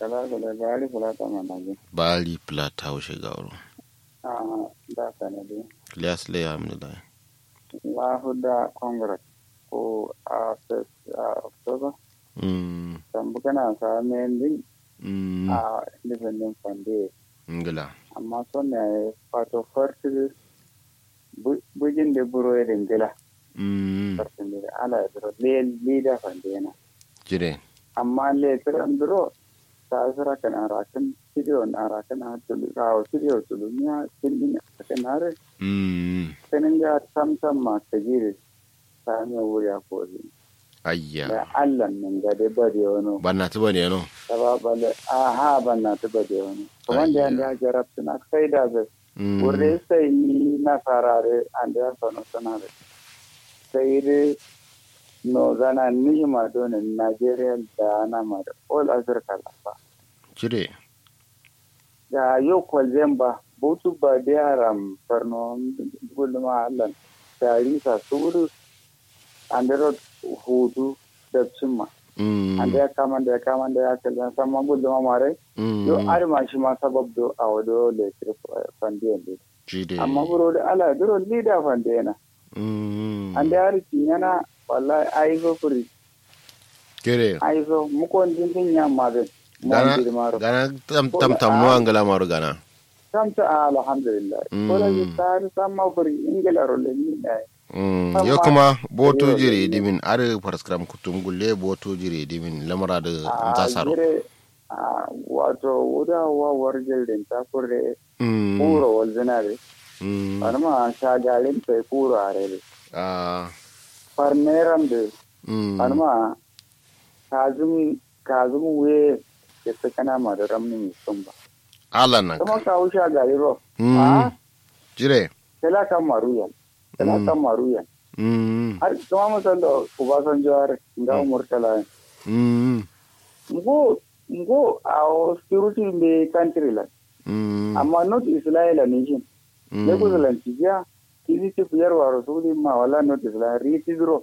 kala kala bari kula ta manaje bali plata ushe gauro a da sanadi Ilyas le alhamdulillah la huda congress ko a fes a october mm tambu kana sa mending mm a independent fund ngila amma sonne fato farti bujin de buro e ngila mm farti de ala dro le leader fund yana jire amma le tiran dro ta sira kana rakin video na rakin ha tulu ka video tulu nya tindin kan hare mm sanin ga samsam ma ta gire ta ne wuri a kori ayya da allah nan ga dai ba da wani banna tuba ne no ta ba ba da aha ban na ta ba da wani kuma da yanda ya jarabta na sai da zai mm wuri sai ni na farare an da ya sanu sanare sai dai no zana ni ma dole nigeria da na ma da all africa lafa jire da yau kwalzen ba butu ba da yaran farno gulma allah tarisa su wuri an da hutu da cimma mm an da ya kama da ya kama da ya kalli sama gulma mare mm yau arma shi ma sabab do a wado letir fandiyan ne jire amma buro da ala duro lida fandiyana mm an da ya riki yana wallahi aizo kuri jire aizo mukon dindin yamma zai gana gana tam tam tam no angala maru gana samta alhamdulillah Mm. ko da tsari sama kuri ingila role ni ne Mm, Amma- yo kuma boto Yo- jire dimin are paraskram kutum gulle boto jire dimin lamara da zasaro jire a wato wuda wa warjel din ta kure mm kuro wal zinare mm wani ma shagalin sai kuro a rere ah farneram de mm wani ma kazum kazum we ya ta kana ma da ramnin sun ba ala nan kuma kawo shagali ro mm a jire kala kan maruyan kala Mm. kan maruyan mm har kuma musan da ubasanjo har nga murtala mm ngo ngo our security in the country la mm amma not israel nation mm ne ko zalan tiya kidi ti fiyar wa rasuli ma wala not israel riti dro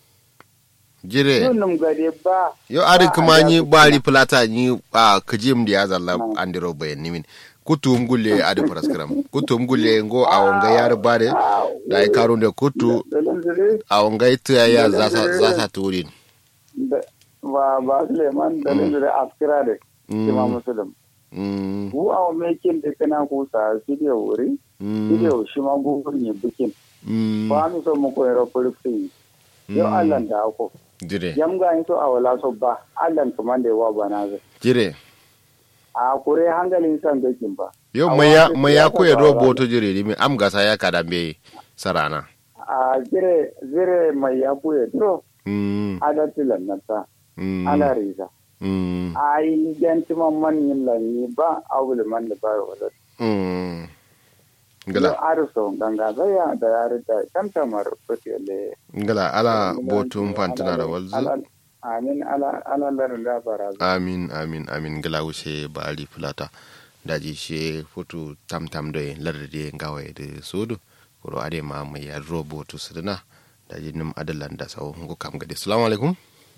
jire yun num gade ba yo ari ba kuma a ni da- bari plata ni a kajim da ya zalla Mm. andiro bayan nimin kutum gulle ade paraskram kutum gulle ngo awonga yar bare da ai karun da kutu dalan zire awonga ita ya zasa zasa turin da ba ba suleiman dalan zire askira de Mm. kima muslim mm ku aw mekin de kana ku sa video wuri mm video shi ma gugur ne bikin mm ba mi so mu ko ero polisi yo Mm. Allah da ko jire yam ga so awala so ba Allah kuma da wa bana zai jire a kure hangalin san gakin ba yo A maya wasu maya siyasa ko ya ba do wa- boto jire dimin am gasa ya kada be sarana a zire zire mai ya kuye dro mm adatilan nata mm ala riza mm a yi ganti man man yin lanyi ba a wuli man da ba wala mm yo ngala arso ganga zaya da ya rita kanta mar fitele ngala ala boto mfantana da walzu amin ala ala larin da baraza amin amin amin ngala wuce bari fulata daji she foto tam tam do lardade ngawe de sodo koro ade ma mai ya robo to sudana daji nim adalan da sawo ngo kam gade assalamu alaikum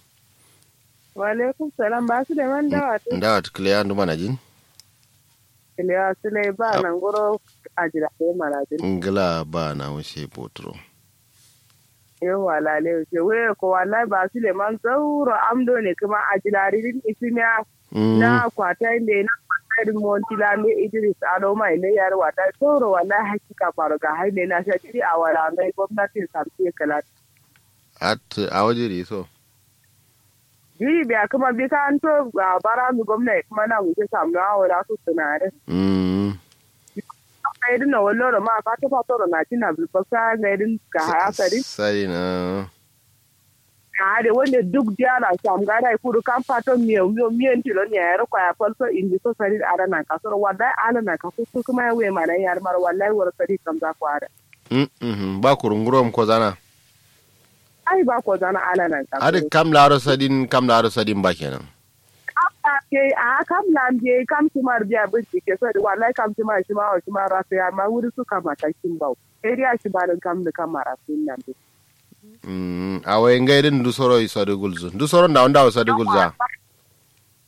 Walaikum salam ba su da man dawa ta ndawa to clear ndu mana jin kiliya su ne ba nan guro a jira ko marajin. ngala ba na wuce botro Yau wala ne ce wai ko wallahi ba su da man sauro amdo ne kuma a jira ridin isimiya na kwata inda na kwata monti la me Idris Ado mai ne yar wata sauro wallahi hakika faru ga haine na sha jiri a wala mai gwamnatin sarki kala. at a waje da so Jiri biya kuma bi ka an to ga bara mu gwamnati kuma na wuce samu na wala su tunare. mm Ka yi dina wallo ma ka ta fatoro na tina bilfasa ga idin ka hayasari. sai na ade wonde duk diara sam gara kuru kam pato miyo miyo miyo tilo ni ayro kwa ya falso indi so sari ara na ka soro wada ala na ka so su kuma we mana yar mar wallahi war sari kam za ku ara mm mhm ba kurungurom ko zana ai ba ko zana ala na ka ade kam laro sadin kam laro sadin ba kenan ke a kam lam je kam tumar biya binci ke so wallahi kam tumar shi ma shi ma rasu ya ma wuri su kama ta kin bau area shi ba kam da kamara sun nan mm awe ngairin du soro isade gulzu du soro ndaw ndaw sade gulza